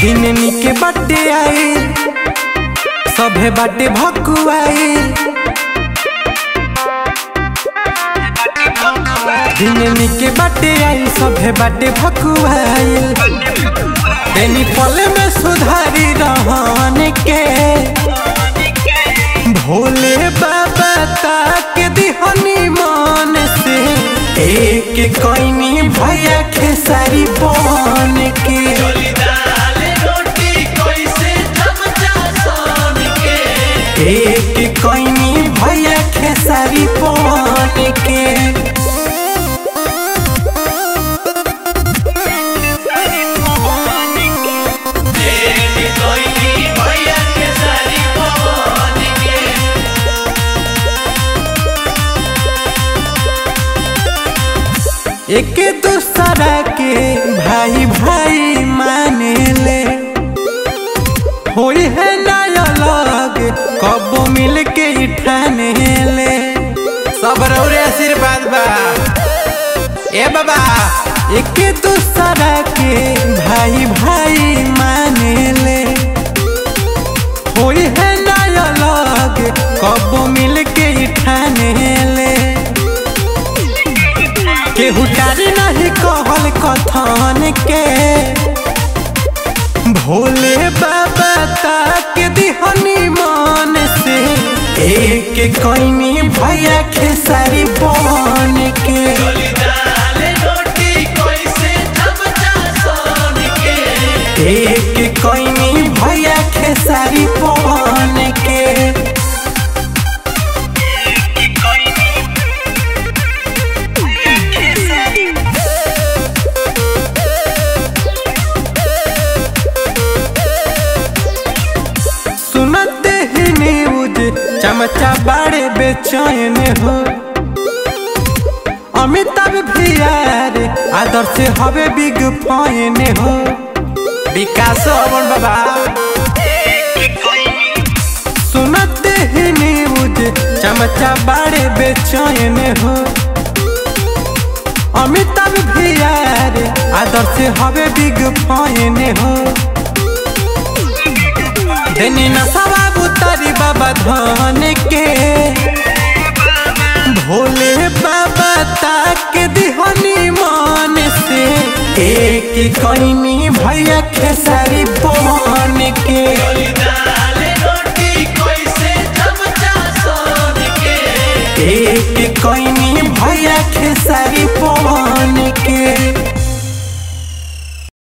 दिन निके बाटे आई सभे बाटे भकुआई दिन निके बाटे आई सभे बाटे भकुआई देनी पल में सुधारी रहन के भोले बाबा ताक दिहनी मन से एक कोइनी भैया खेसारी बन के एक कोइनी भैया खेसारी बन के एक दूसरा के भाई भाई माने ले होई है ना अलग कब मिल के ही ठाने ले सब रौरे आशीर्वाद बा ए बाबा एक दूसरा के भाई भाई माने ले होई है ना अलग कब मिल के ही ठाने ले केहू टारी नहीं कहल कथन के भोले बाबा ताक दिहनी मन से एक कोइनी भैया खेसारी बन के एक कोइनी भैया खेसारी बन के सुनते ही न्यूज चमचा बड़े बेचैन हो अमिताभ भी यार आदर से हवे बिग फैन हो विकास अमन बाबा सुनते ही न्यूज चमचा बड़े बेचैन हो अमिताभ भी यार आदर से हवे बिग फैन हो देनी नशा बुतारी बाबा धन के भोले बाबा ताक दिहनी मन से एक कईनी भैया खेसारी बन के एक कईनी भैया खेसारी बन